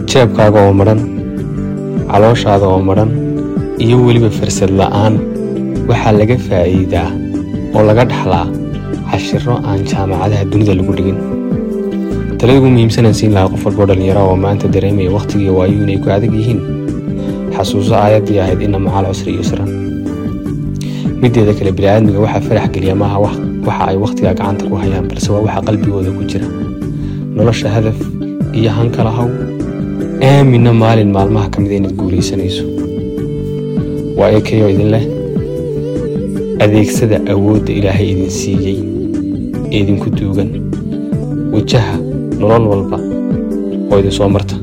jeebkaaga oo madhan calooshaada oo madhan iyo weliba farsad la'aan waxaa laga faa'iidaa oo laga dhaxlaa cashiro aan jaamacadaha dunida lagu dhigin talada ugu muhiimsanaan siin lahaa qof walboo dhallinyara oo maanta dareemaya wakhtigii waayu inay ku adag yihiin xasuuso aayaddii ahayd ina macaal cusri yusran mideeda kale bini'aadmiga waxaa farax geliya maaha waxa ay wakhtigaa gacanta ku hayaan balse waa waxa qalbigooda ku jira nolosha hadaf iyo hankala haw aaminna maalin maalmaha ka mida inaad guulaysanayso waa ekayoo idin leh adeegsada awoodda ilaahay idin siiyey ee idinku duugan wajaha nolol walba oo idin soo marta